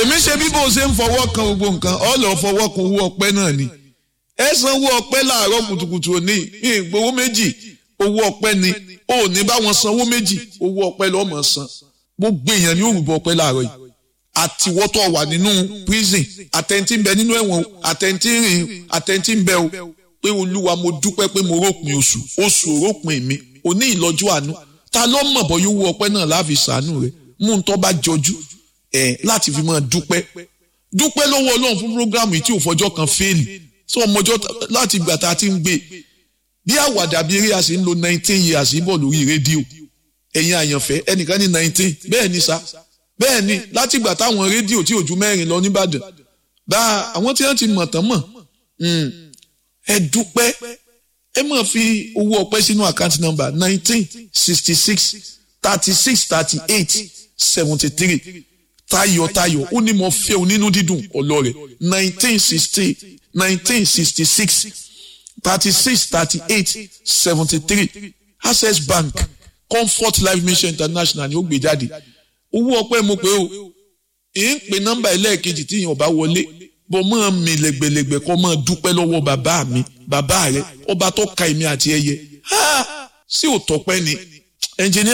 èmi ṣe bí bó ṣe ń fọwọ́ kan gbogbo nǹkan ọ lọ fọwọ́ kan owó ọpẹ́ náà ni ẹ sanwó ọpẹ́ láàárọ̀ kùtùkùtù òní ìgbowó méjì owó ọpẹ́ ni ò ní bá wọn sanwó méjì owó ọpẹ́ lọ́mọ san gbogbo èèyàn ní òrùbọ ọpẹ́ láàárọ̀ yìí àtiwọ́tọ̀ wà nínú prison àtẹ̀ntì ń bẹ nínú ẹ̀wọ̀n àtẹ̀ntì ń rìn àtẹ̀ntì ń bẹ o pé olúwa mo dúpẹ́ pé mo rópin oṣù oṣù òrópin mi òní ìlọ́jú àánú ta ló mọ̀ bọ́ yóò wọ ọpẹ́ náà láàfin sàánú rẹ̀ mú un tọ́ bá jọjú ẹ̀ láti fi máa dúpẹ́ dúpẹ́ lọ́wọ́ ọlọ́run fún programu yìí tí ò fọjọ́ kan fẹ́ẹ̀lì tí ọmọjọ́ láti ìgbà tá a ti ń gbé bí àwàdà bí eré a sì ń lo nineteen years bọ̀ lórí rédíò ẹ̀yin àyànfẹ́ ẹnìkan ní nineteen bẹ́ẹ̀ ni sa bẹ́ẹ̀ ni láti ìgbà táwọn rédíò tí ò ju mẹ́rin lọ nìbàdàn bá àwọn tí wọ́n ti mọ̀ tán mọ̀ ẹ dúpẹ́ ẹ máa fi owó ọpẹ́ sínú àkáǹtì nọ́mbà nineteen sixty six thirty six thirty eight seventy three tayọ̀tayọ̀ ó ní mo fẹ́ o nínú dídùn ọlọ́rẹ̀ nineteen sixty nineteen sixty six thirty six thirty eight seventy three access bank comfort life mission international ni ó gbé jáde owó ọpẹ́ mo pé o èyí ń pe nọ́mbà ẹlẹ́ẹ̀kejì tí yẹn ọba wọlé bọ́ máa mi lẹ́gbẹ̀lẹ́gbẹ̀ kọ́ máa dúpẹ́ lọ́wọ́ bàbá mi bàbá rẹ ọba tó ka èmi àti ẹyẹ sí òtọ́pẹ́ ni ẹnjìníà.